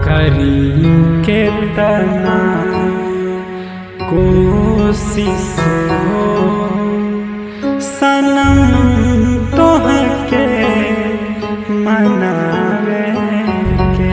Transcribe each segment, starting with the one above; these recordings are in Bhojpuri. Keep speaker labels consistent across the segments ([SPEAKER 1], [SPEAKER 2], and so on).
[SPEAKER 1] करी के तना कोशिश हो सनम तोहके मनावे के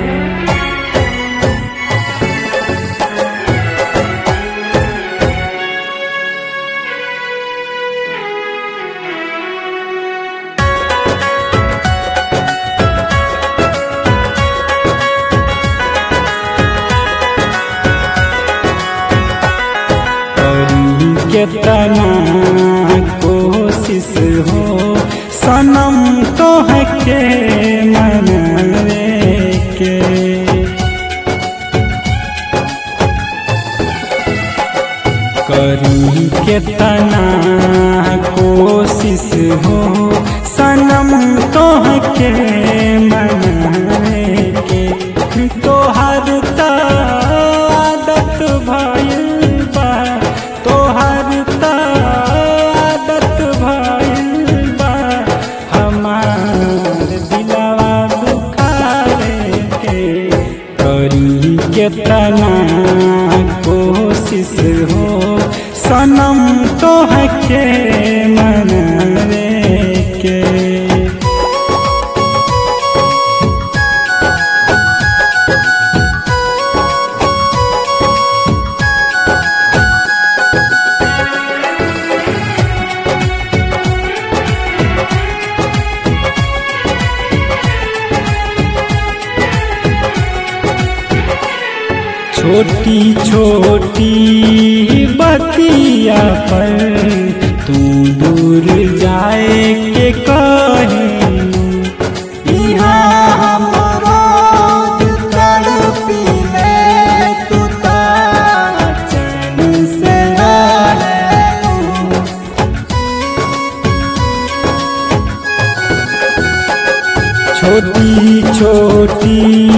[SPEAKER 1] करी के तना कोशिश हो सनम तोहके मनावे के करी के तना कोशिश हो सनम तोहके मनावे के तोहर त आदत भइल बा तोहर त आदत भइल बा हमार दिलवा दुखारे के करी के तना कोशिश हो सनम तोहके मनावे के छोटी छोटी बतिया पर तू दूर जाए के कहे
[SPEAKER 2] यहाँ हम रोज तड़पीले, तू तो चैन से रहेलू।
[SPEAKER 1] छोटी छोटी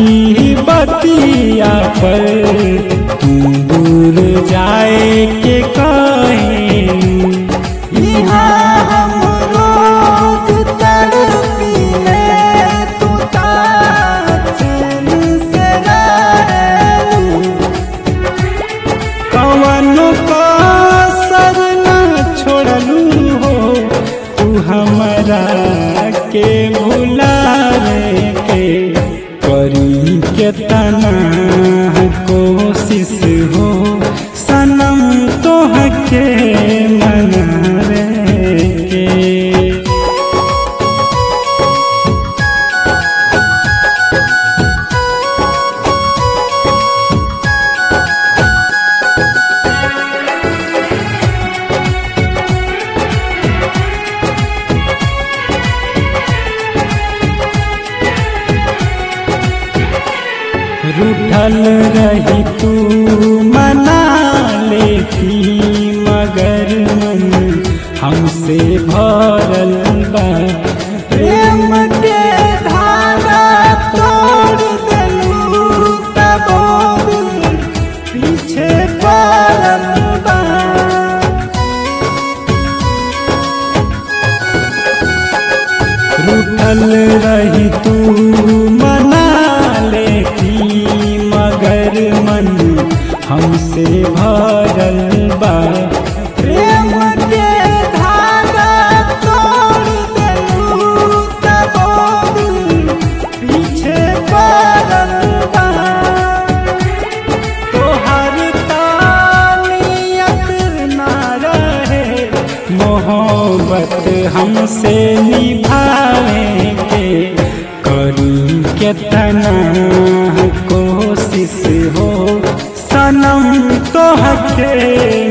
[SPEAKER 1] बतिया पर तू दूर जाए के कहे
[SPEAKER 2] यहाँ हम रोज तड़पीले, तू तो चैन से रहेलू।
[SPEAKER 1] कवन को सर न छोड़लू हो तू हमरा के भुलावे के करी के तना कोशिश हो सनम तोहके मनावे के रूठल रही तू मना लेती मगर मन हमसे भरल बा
[SPEAKER 2] प्रेम के धागा तोड़ देलू तबो दिल पीछे पड़ल बा
[SPEAKER 1] रूठल रही तू मना लेती मगर मन हमसे भरल बा
[SPEAKER 2] प्रेम के धागा तोड़ देलू तबो दिल पीछे पड़ल बा
[SPEAKER 1] तोहर तानियत ना रहे मोहब्बत हमसे निभावे के करी के तना कोशिश हो सनम तोहके